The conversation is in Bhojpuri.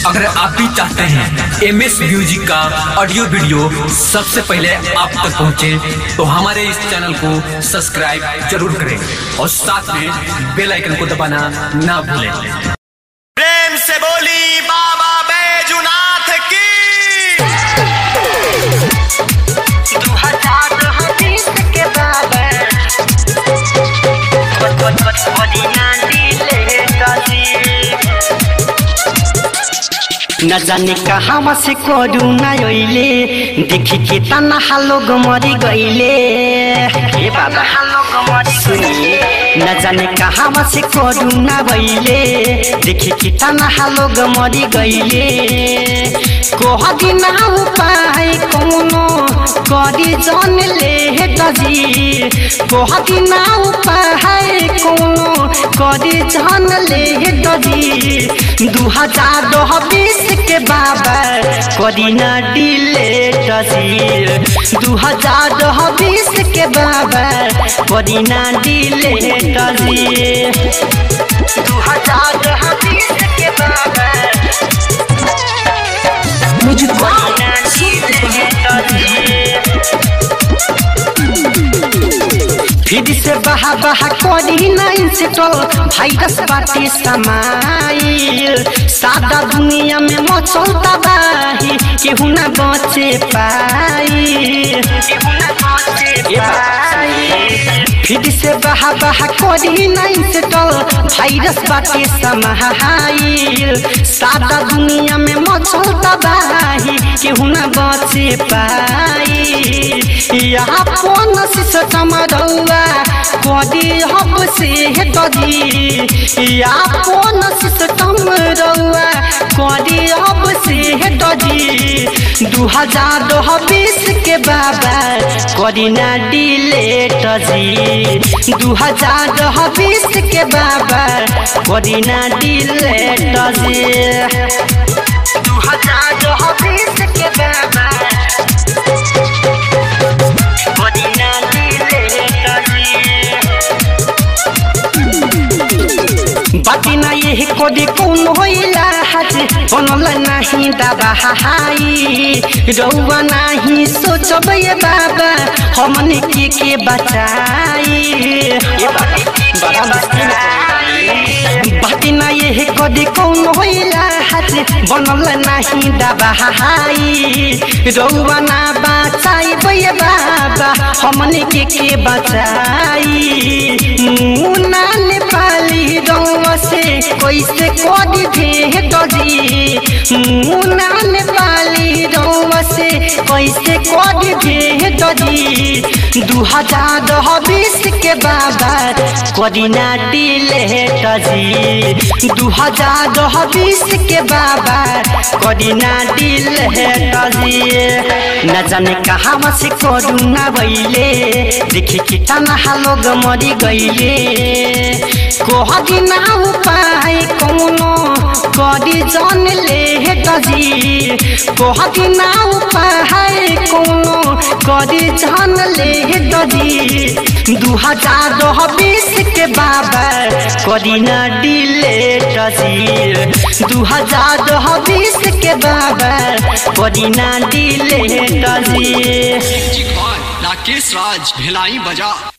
अगर आप भी चाहते हैं एम एस म्यूजिक का ऑडियो वीडियो सबसे पहले आप तक पहुंचे, तो हमारे इस चैनल को सब्सक्राइब जरूर करें और साथ में बेल आइकन को दबाना ना भूलें प्रेम से बोली बाबा बैजुनाथ की दू हजार हदीस के बाबा मदीना दिले कजी न जाने कहाँ से करू न अइले देखी के तना लोग मरी गइले हे बाबा सुनिए न जाने कहाँ से करू न भइले देखी के तना लोग मरी गइले कोह दिन उपाय कौनो करी जन ले दजी कोह दिन उपाय कौनो करी जन ले दजी दू हजार बीस के बाबा करी न डिले दजी दू हजार बीस के बाबा करी न डिले दजी दू हजार बीस के बाबा मुझको फिर से बहा बहा करी नाइन से टल वायरस बाटे समाइल सादा दुनिया में मचल तबाही केहू ना बचे पाई फिर से बहा बहा करी नाइन से टल वायरस बाटे समाइल सादा दुनिया में मचल तबाही केहू ना बचे पाई यहाँ कौन सिस्टम रौआ कदी हब से ददी या कौन सिस्टम रौआ कदी हब से ददी दू हजार बीस के बाबा करी ना डिलेट जी दू हजार बीस के बाबा करी ना डिलेट जी दू हजार बीस के बाबा मदीना बाटी ना ये कोदी कौन होइला हाथ बनल नाही दाबा हाई रौवा नाही सोचब ये बाबा हमने के के बचाई ये बड़ा मुश्किल बाटी ना ये कोदी कौन होइला हाथ बनल नाही दाबा हाई रौवा ना बचाई ये बाबा हमने के के बचाई मुना नेपाली रौवा से कैसे कदी भेट जी मुना नेपाली रौवा से कैसे कदी भेट जी दू हजार बीस के बाबा करी ना डिलेट जी दू हजार बीस के बाबा करी ना डिलेट जी न जाने कहाँ से करू ना भैले देखी कि तना लोग मरी गइले कोह दिन उपाय कौनो करी जन ले दजी कोह दिन उपाय कौनो करी जन ले दजी दू हजार बीस के बाबा करी न डिले दजी दू हजार बीस के बाबा करी न डिले दजी राकेश राज भिलाई बजा